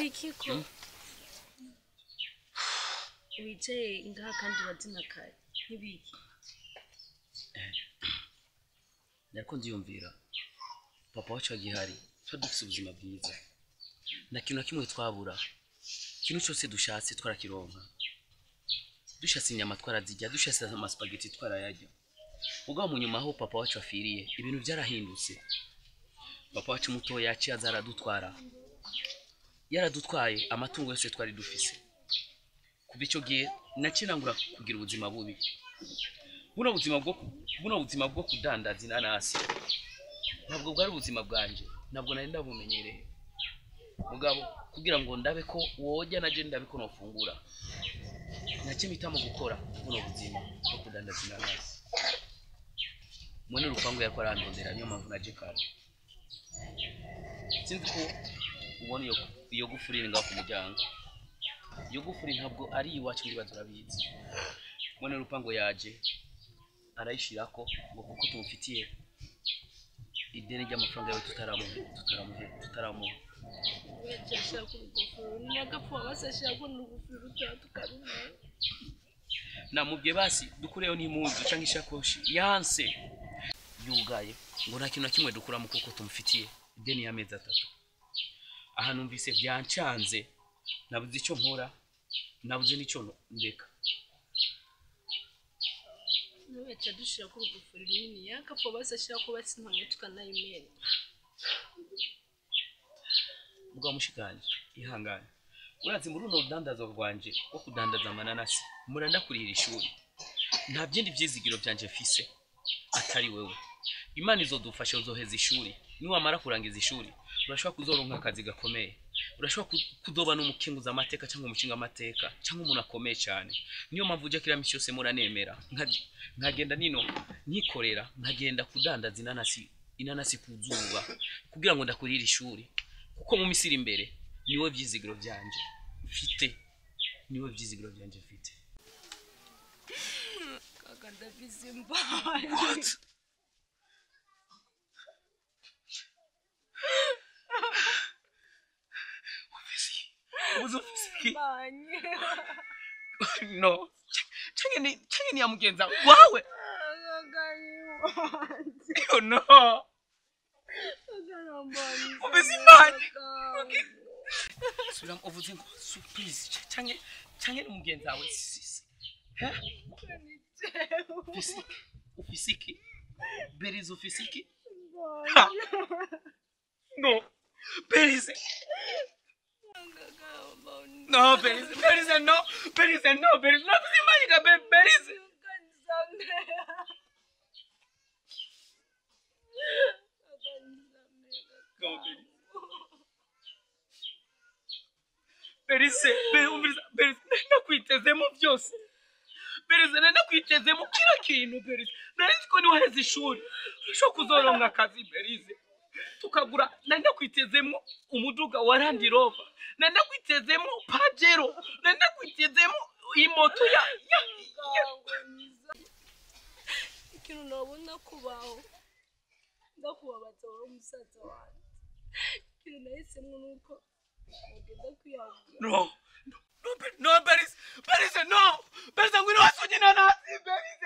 iki ko wicaye ngaha kandi urazina kare nk'ibiki nariko ndiyumvira papa wacu agihari tuba dufise ubuzima bwiza na kintu na kimwe twabura ikintu cyose dushatse twarakironka dushatse inyama twarazirya dushatse amasipageti twarayarya ubwo mu nyuma aho papa wacu afiriye ibintu byarahindutse papa wacu mutoya yaciye aza aradutwara yaradutwaye amatungo yose twari dufise kuva icyo gihe naciye nangura kugira ubuzima bubi buno buzima bwo buno buzima bwo kudandaza inanasi ntabwo bwari ubuzima bwanjye ntabwo nari ndabumenyereye mugabo kugira ngo ndabe ko wojya naje ndabe ko nofungura nacyo mpitamo gukora buno buzima bwo kudandaza inanasi mwene urupangu yariko arandondera niyo mpamvu naje kare sinzi ko ubona iyo iyo gufuri iri ngaho ku muryango iyo gufuri ntabwo ari iwacu ndibaza urabizi mwene urupangu yaje arayishirako ngo kuko tumufitiye ideni ry'amafaranga yawe tutaramuhe tutaramuhe tutaramuha weceshera ku rugofero n'agapfu wabasashira ko n'urugofero rutaha tukarumenya namubwiye basi dukureyo n'impuzu cyangwa ishakoshi yanse yugaye ngo nta kintu na kimwe dukuramo kuko tumufitiye ideni y'amezi atatu aha numvise byancanze nabuze icyo nkora nabuze n'icyo ndeka ntiweca dushira ku rugofero runini y'agapfu wabasashira ko basintamwe tukanayimena mugabo mushikanje ihangane urazi muri runo rudandazo rwanje rwo kudandaza amananasi muranda kurira ishuri nta byindi byizigiro byanje mfise atari wewe imana izodufasha uzoheza ishuri niwamara kurangiza ishuri urashobora kuzoronka akazi gakomeye urashobora ku- kuzoba n'umukenguza amateka cyangwa umushinga amateka cyangwa umuntu akomeye cyane niyo mpamvu ujya kiriya minsi yose muranemera nka- nkagenda nino nkikorera nkagenda kudandaza inanasi inanasi ku zuba kugira ngo ndakurire ishuri kuko mu minsi iri imbere niwe byizigiro byanje mfite niwe byizigiro byanje mfite kaka ndabizi mbaye ubuze ufise iki mbanye no canke ni canke ni ya mugenza wawe kaka yiwanje yo no kaka nambanye Ufise imana. subira uvuze ngo surprise canke canke ni mugenzi wawe sisi he ufise iki ufise iki berize ufise iki Ha. no berize no berize berize no berize no berize no kuzimanyika Be- berize no berize Berise, be umviriza, Berise, nakwitezemo byose. Berise, nakwitezemo kila kintu, Berise. Nari nzi ko niwaheze ishuri, ushobora kuzoronka akazi, Berise. Tukagura, nari nakwitezemo umuduga wa Land Rover. Nari nakwitezemo Pajero. Nari nakwitezemo imoto ya, ya, ya. ikintu nabona kubaho ndakubabaza wowe umusaza wanjye ikintu nahisemo ni uko ugenda kwiyahura No, no, no, Be- no, Berise, Berise, no. Berise, ngwino wasonye inanasi, Berise.